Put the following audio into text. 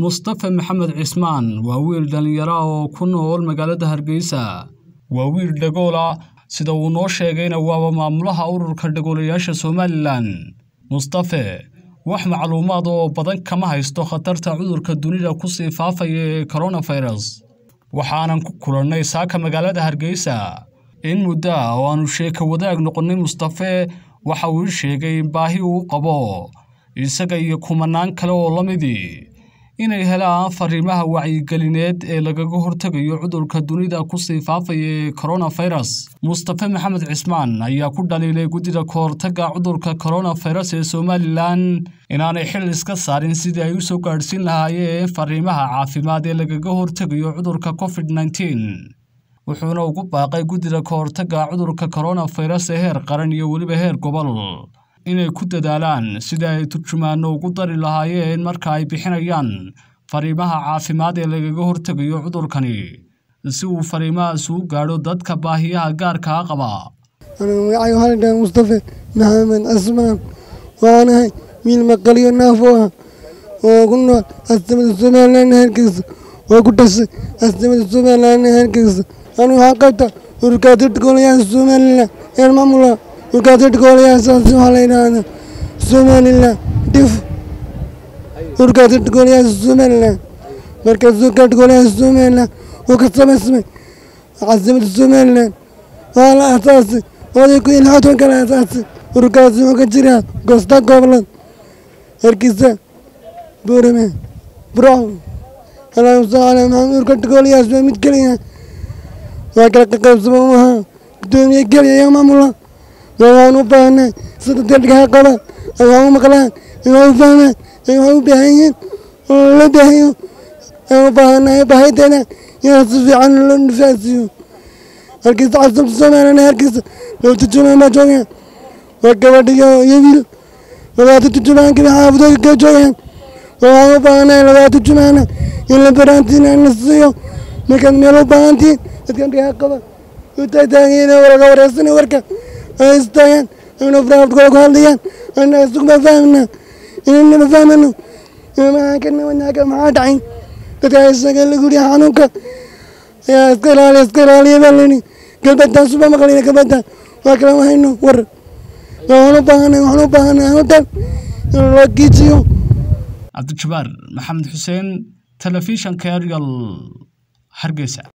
mustafe maxamed cismaan waa wiil dhallinyaro ah oo ku nool magaalada hargeysa waa wiil dhagoola sida uu noo sheegayna waaba maamulaha ururka dhagoolayaasha somalilan mustafe wax macluumaad oo badan kama haysto khatarta cudurka dunida kusii faafaya ee koronafirus waxaanan ku kulannay saaka magaalada hargeysa in muddo ah oo aanu sheeka wadaag noqonnay mustafe waxa uu ii sheegay in baahi uu qabo isaga iyo kumanaan kale oo la midii inay helaan fariimaha wacyigelineed ee lagaga hortegayo cudurka dunida kusii faafaya ee koronafirus mustafe maxamed cismaan ayaa ku dhaliilay guddida kahortagga cudurka koronafirus ee somalilan inaanay xil iska saarin sidii ay u soo gaadhsiin lahaayeen fariimaha caafimaad ee lagaga hortegayo cudurka covid nneteen wuxuuna ugu baaqay guddida kahortagga cudurka koronafirus ee heer qaran iyo weliba heer gobol inay ku dadaalaan sida ay turjumaano ugu dari lahaayeen marka ay bixinayaan fariimaha caafimaad ee lagaga hortegayo cudurkani si uu fariimahaas u gaadho dadka baahiyaha gaarkaa qaba magacay waxaa la dhahaa mustafe maxamed cismaan waxaanahay wiil maqaliyo naafo ah oo ku nool astamada somalilan heerkiisa oo ku dhashay astamada somalilan heerkiisa anigu waxaa qabta urkaatirta golayaasha somalilan ee maamula urkaatirta golayaashaasi waxaa la yidhaahdaa somalilan dif urkaatirta golayaasha somalilan markaas urkaatirta golayaasha somalilan oo ka samaysmay casimada somalilan waa la aasaasay oday ku iyo lixdan kala aasaasay urkaasi wuxuu ka jiraa goosta gobolad hargeysa buurame brown allahuma salli calaa maxamed urkaatirta golayaasha waa mid keliya waa kala qaqaybsama u ahaa gudoomiye keliya iyo maamula waxaan u baahnay sida dadkaa qaba ay wax u maqlaan ay wax u fahmaan ay wax u baahan yihiin oo la baahayo ay u baahanahay baahideeda inaan si fiican loo nifaasiyo halkiisa casabta soomaaliyana halkiisa loo turjumaan baa joogaan waa gabadhiyo iyo wiil labaata turjumaan kabi xaafadooda ka joogaan waxaan u baahanahay labaata turjumaana in la baraantiin la siiyo markaad meel u baahantiin dadkan dhigaa qaba utaagan waraga wareysana warka ay istaagaan ayna faraafkooda ku hadlayaan ana isuguma fahmna inanama fahmano maxaa dhacay dadka isaga lagu yihi xanuunka ayaa iska ilaaliya iska ilaaliya baa layidhi galbataan suba maqlayna galbata waa kala wahayno war waxaan u baahanay waxaan u baahanay anutan in loo giijiyo cabdijabaar maxamed xuseen telefishanka arial hargeysa